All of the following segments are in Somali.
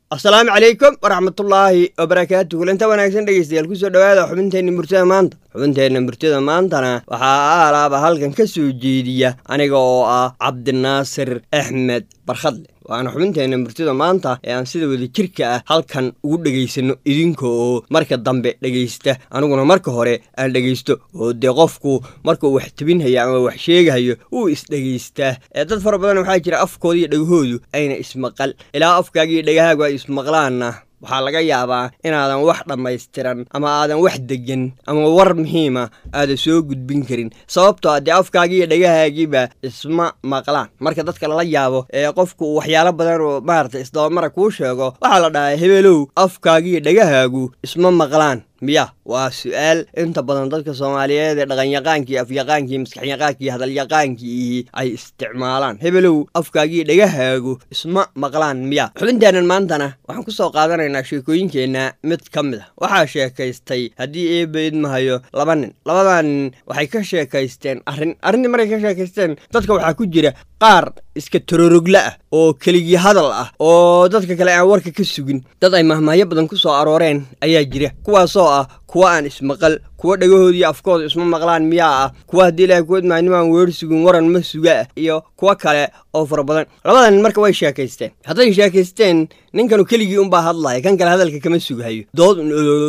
asalaamu calaykum waraxmatullaahi wabarakaatu kulanta wanaagsan dhegeystayaal kusoo dhowaada xubinteenna murtida maanta xubinteenna murtida maantana waxaa aalaaba halkan ka soo jeediya aniga oo ah cabdinaasir axmed barkhadle waana xubinteenna murtida maanta ee aan sida wada jirka ah halkan ugu dhegaysanno idinka oo marka dambe dhegaysta aniguna marka hore aan dhegaysto oo dee qofku markuu wax tebinhayo ama wax sheegahayo wuu isdhegaystaa ee dad fara badan waxaa jira afkooda iyo dhegahoodu ayna ismaqal ilaa afkaagiiyo dhegahaagu ay ismaqlaanna waxaa laga yaabaa inaadan wax dhammaystiran ama aadan wax degan ama war muhiima aadan soo gudbin karin sababtoo a dee afkaagiiyo dhegahaagiiba isma maqlaan marka dadka lala yaabo ee qofku waxyaalo badan oo maarata isdabamara kuu sheego waxaa la dhahaa hebelow afkaagiiyo dhegahaagu isma maqlaan miya waa su-aal inta badan dadka soomaaliyeed ee dhaqanyaqaankii afyaqaankii maskaxyaqaankii hadalyaqaankii ay isticmaalaan hebelow afkaagiiyo dhegahaagu isma maqlaan miya xubinteennan maantana waxaan ku soo qaadanaynaa sheekooyinkeenna mid ka mid a waxaa sheekaystay haddii eeba idmahayo laba nin labadaa nin waxay ka sheekaysteen arrin arrintii markay ka sheekaysteen dadka waxaa ku jira qaar iska tororogla ah oo keligii hadal ah oo dadka kale aan warka ka sugin dad ay mahmahyo badan ku soo arooreen ayaa jira kuwaasoo ah kuwa aan ismaqal kuwa dhagahoodii afkooda isma maqlaan miyaa ah kuwa haddii ilahay kuwadmaa nimaan weer sugin waran ma suga ah iyo kuwo kale oo fara badan labada nin marka way sheekaysteen hadday sheekaysteen ninkanu keligii unbaa hadlaya kan kale hadalka kama sughayo dood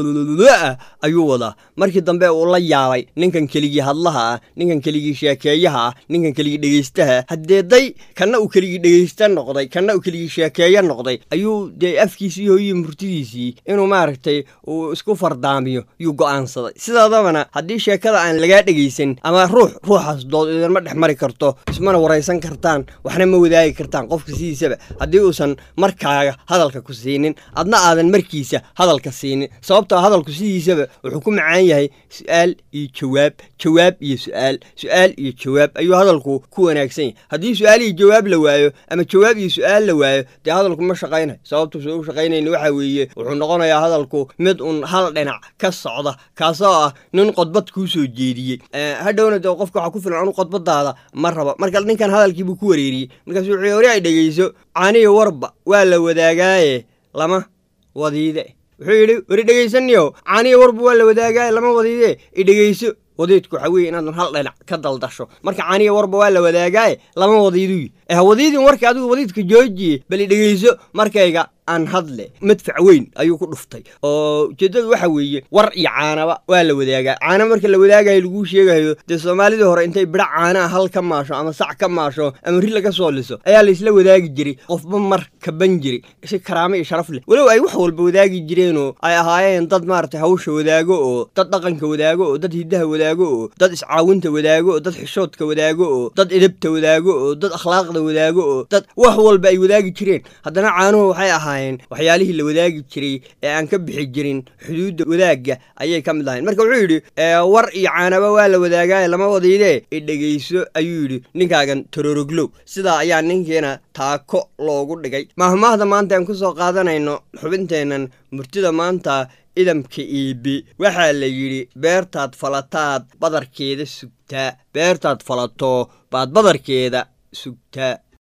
ah ayuu wadaa markii dambe uu la yaabay ninkan keligii hadlaha ah ninkan keligii sheekeeyaha ah ninkan keligii dhegaystaha haddee day kanna uu keligii dhegaysta noqday kanna uu keligii sheekeeyo noqday ayuu dee afkiisii hooyiyi murtidiisii inuu maaragtay uu isku fardaamiyo yuu go'aansaday sidaadabana haddii sheekada aan lagaa dhegaysan ama ruux ruuxaas dood idinma dhex mari karto ismana waraysan kartaan waxna ma wadaagi kartaan qofka sidiisaba haddii uusan markaaga hadalka ku siinin adna aadan markiisa hadalka siinin sababtoo hadalku sidiisaba wuxuu ku macaan yahay su-aal iyo jawaab jawaab iyo su-aal su-aal iyo jawaab ayuu hadalku ku wanaagsan yahay haddii su-aal iyo jawaab la waayo ama jawaab iyo su-aal la waayo dee hadalku ma shaqaynayo sababtuusa u shaqaynayna waxa weeye wuxuu noqonayaa hadalku mid un hal dhinac ka socda kaasoo ah nin qodbad kuu soo jeediyey hadhowna dee qofka waxaa ku filan anu qodbadaada ma rabo marka ninkan hadalkiibuu ku wareeriyey markaasu wuxuu hore ay dhegayso caniyo warba waa la wadaagaaye lama wadiide wuxuu yidhi weri dhegaysaniyo caniyo warba waa la wadaagaaye lama wadiide i dhegayso wadiidku waxaa weeye inaadan hal dhinac ka daldasho marka caniya warba waa la wadaagaaye lama wadiiduy eh wadiidin warka adigu wadiidka joojiye bal i dhegayso markayga aan hadle madfac weyn ayuu ku dhuftay oo ujeeddadu waxa weeye war iyo caanaba waa la wadaagaa caana marka la wadaagayo laguu sheegayo dee soomaalidii hore intay bidha caana ah hal ka maasho ama sac ka maasho ama ri laga soo liso ayaa laysla wadaagi jiray qofba mar kaban jiray si karaamo iyo sharaf leh walow ay wax walba wadaagi jireenoo ay ahaayeen dad maaragtay hawsha wadaago oo dad dhaqanka wadaago oo dad hiddaha wadaago oo dad iscaawinta wadaago oo dad xishoodka wadaago oo dad edabta wadaago oo dad akhlaaqda wadaago oo dad wax walba ay wadaagi jireen haddana caanuhu waxay ahaayeen waxyaalihii la wadaagi jiray ee aan ka bixi jirin xuduudda wadaagga ayay ka mid ahayn marka wuxuu yidhi war iyo caanaba waa la wadaagaaye lama wadiidee i dhegayso ayuu yidhi ninkaagan tororoglow sidaa ayaa ninkiina taako loogu dhigay maahmaahda maanta aan ku soo qaadanayno xubinteennan murtida maanta idamka iibi waxaa la yidhi beertaad falataad badarkeeda sugtaa beertaad falato baad badarkeeda sugtaa